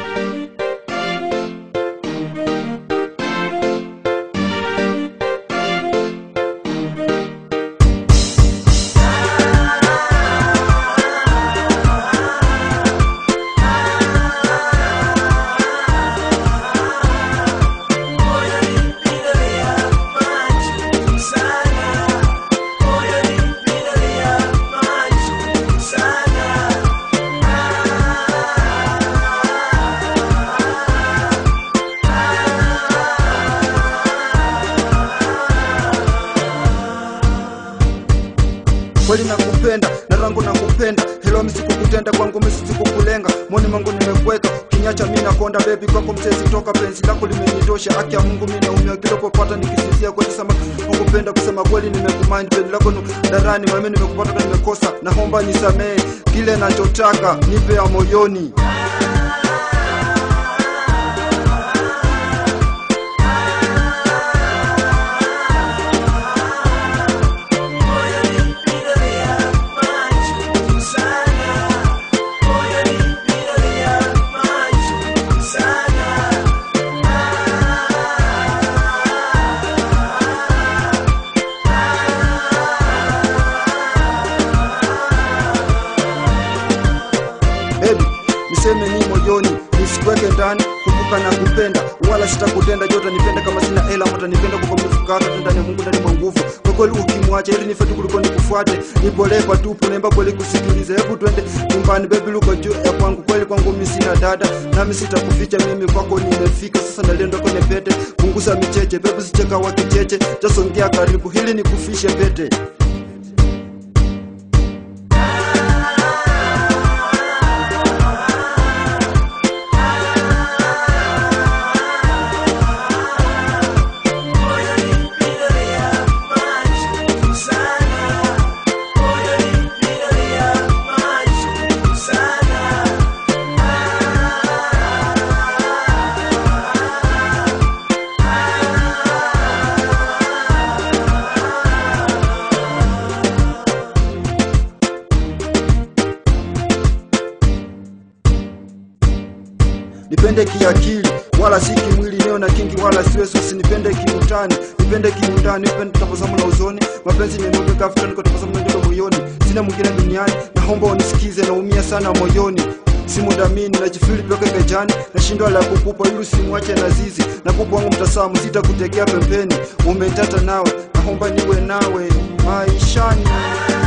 kweli nakupenda na rangu nakupenda helo misikukutenda kwangu misisikukulenga moni mangu nimekweka kinyacha mi nakonda bebi kwako msezi toka penzi lako limenitosha haki ya mungu mi naumia kilopopata nikisizia kweli sama nakupenda kusema kweli nimekumind bebi lako nu darani mami nimekupata na nimekosa naomba nisamee kile nachotaka nipe ya moyoni Baby, niseme ni moyoni nisikuweke ndani kumbuka na kupenda wala sitakutenda jota nipende kama sina hela mata nipenda kukomefukata ndani ya mungu ndani mwa nguvu kwa kweli ukimwacha ili nife tu kuliko nikufuate nipolee patupu naimba kweli kusikiliza hebu twende nyumbani bebi luko juu ya kwangu kweli kwangu mi sina dada nami sitakuficha mimi kwako nimefika sasa naliendo kwenye pete punguza micheche bebi sicheka wa kicheche jasongea karibu hili nikufishe pete nipende kiakili wala si kimwili neo na kingi wala siwezi usinipende kiutani nipende kiundani nipende tabasamu la uzoni mapenzi ninuke kafuta niko tabasamu na njoto moyoni sina mwingine duniani naomba unisikize naumia sana moyoni simudamini najifili toke gajani nashindwa la kukupa ili usimwache na zizi nakupa wangu mtasamu sitakutegea pembeni umetata nawe naomba niwe nawe maishani